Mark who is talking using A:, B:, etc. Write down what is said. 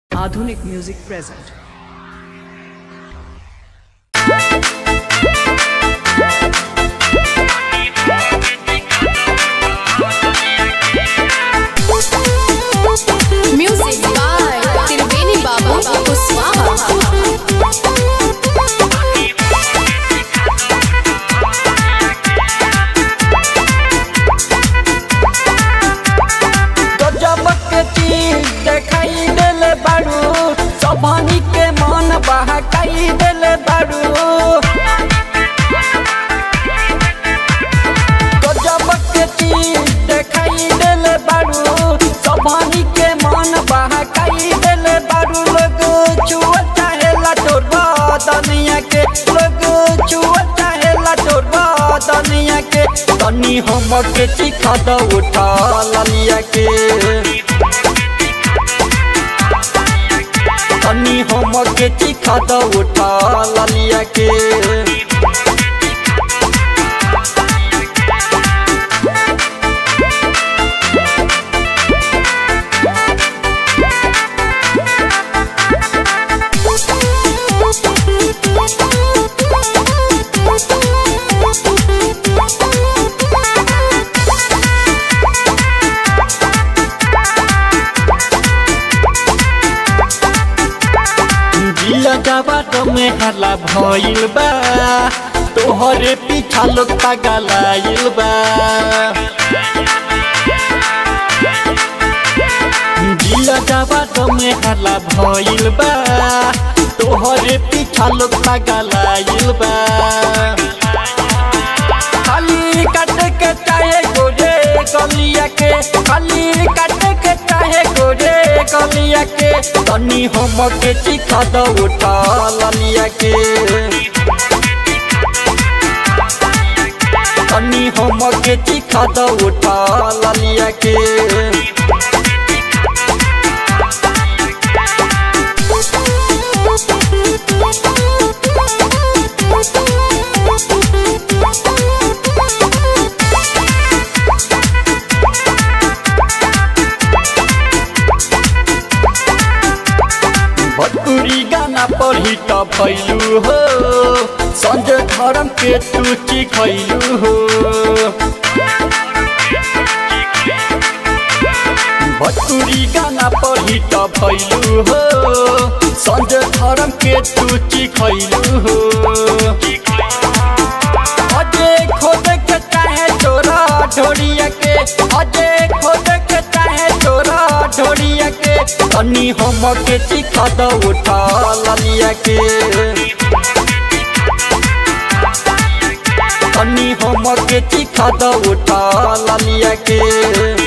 A: Aadhunik Music present.
B: Music by Tirveni Babu Kuswaha.
C: गजब के चीज देखाई देले बारू सभानी के मन बहकाई देले बारू गजब के चीज देखाई देले बारू सभानी के मन बहकाई देले बारू लोग छुआ चाहेला तोर बदनिया के लोग छुआ चाहेला तोर बदनिया के तनी हमके चिखा द उठा ललिया के तनी हमके चिखा द उठा ललिया के जिला जावा तो में हला भइल बा तोहरे पीछा लोग पगलाइल बा जिला जावा तो में हला भइल बा तोहरे पीछा लोग पगलाइल बा खाली काट के चाहे गोरे गलिया के खाली काट के चाहे गोरे गलिया के तनी हमके चिखा द उठा ललिया के तनी हमके चिखा द उठा ललिया के भटुरी गाना पर हिट भैलू हो संजय धर्म के तू चिखैलू हो भटुरी गाना पर हिट भैलू हो संजय धर्म के तू चिखैलू हो अजे खोद के चाहे चोरा ढोरिया के अजे खोद के चाहे चोरा ढोरिया के तनी हमके चिखा द उठा ललिया के तनी हमके चिखा द उठा ललिया के